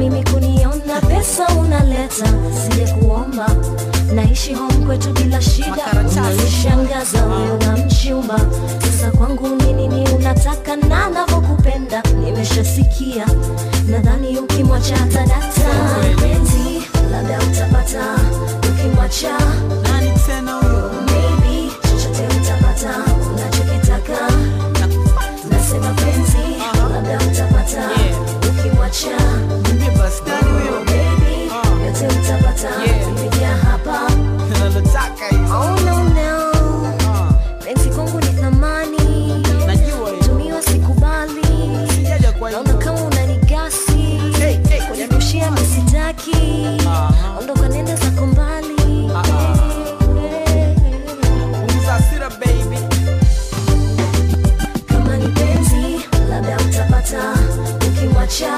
mimi kuniona pesa unaleta sije kuomba naishi home kwetu bila shida Makaratasi. unanishangaza wewe unamchumba sasa kwangu ni nini unataka na navyokupenda nimeshasikia nadhani ukimwacha tadata penzi labda utapata ukimwacha Nani tena huyo? maybe chochote utapata unachokitaka nasema penzi labda utapata Yeah. ukimwacha Niambie basi, nani huyo? baby yote utapata Yeah. kupitia hapa Nalotaka hiyo. oh no no Ah, penzi kwangu ni thamani Najua hiyo. tumiwa sikubali Sijaja kwa naona hiyo. kama unanigasi Hey, hey, kunirushia misitaki Aha. ondoka nenda zako mbali Ah, Punguza hasira, baby. kama ni penzi labda utapata ukimwacha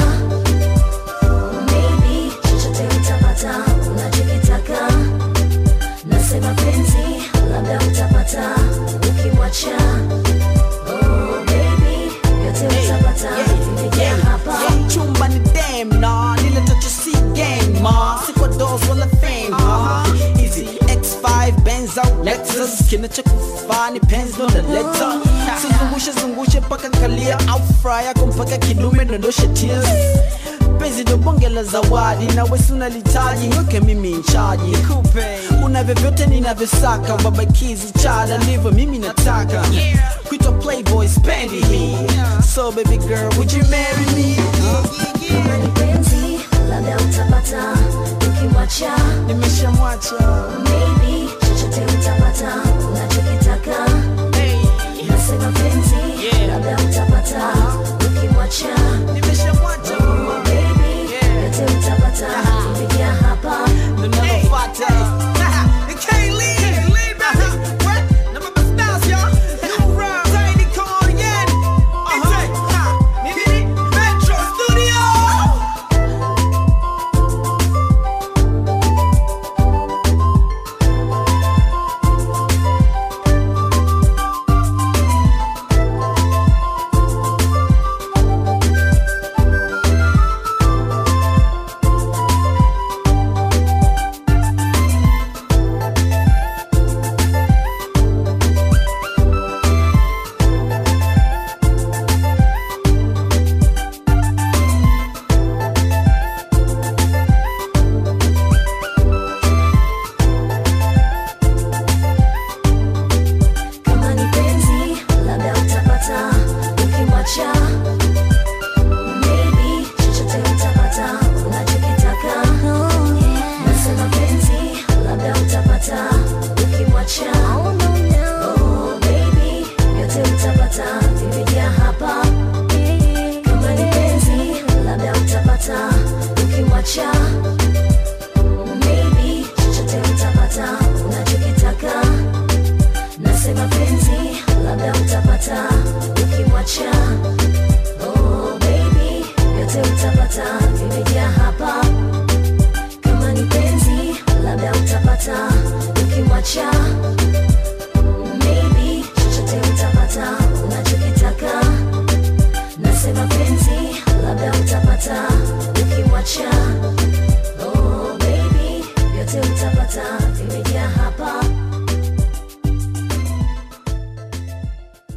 maybe chochote utapata unachokitaka nasema penzi labda utapata ukimwacha oh, baby yote utapata imejaa hapa Yeah, chumba ni dem na nile tacho si gang ma si kwa dos wala fame ma easy X5 Benz au Lexus kinachokufaa ni penzi ndo naleta sizungushe zungushe paka kalia au fry yako mpaka kidume dondoshe tears penzi ndo bonge la zawadi na wesi unalitaji weke mimi nchaji una vyovyote ninavyosaka babakizi chada ndivyo mimi nataka kuitwa playboy spendi hii so baby girl would you marry me kama ni penzi labda utapata ukimwacha nimeshamwacha maybe chochote utapata unachokitaka nasema penzi Yeah. labda utapata ukimwacha nimeshamwacha oh, baby Yeah. yote utapata imejaa hapa ndo nalofuata You can't leave. What? Na mabas bounce, y'all. New rhyme. Tiny, come on again. Uh-huh. Mimi, Metro Studio. kama ni penzi labda utapata ukimwacha maybe chochote utapata unachokitaka nasema penzi labda utapata ukimwacha oh, baby yote utapata vimejaa hapa kama ni penzi labda utapata ukimwacha maybe chochote utapata unachokitaka nasema penzi labda utapata ukimwacha oh, baby yote utapata vimejaa hapa kama ni penzi labda utapata ukimwacha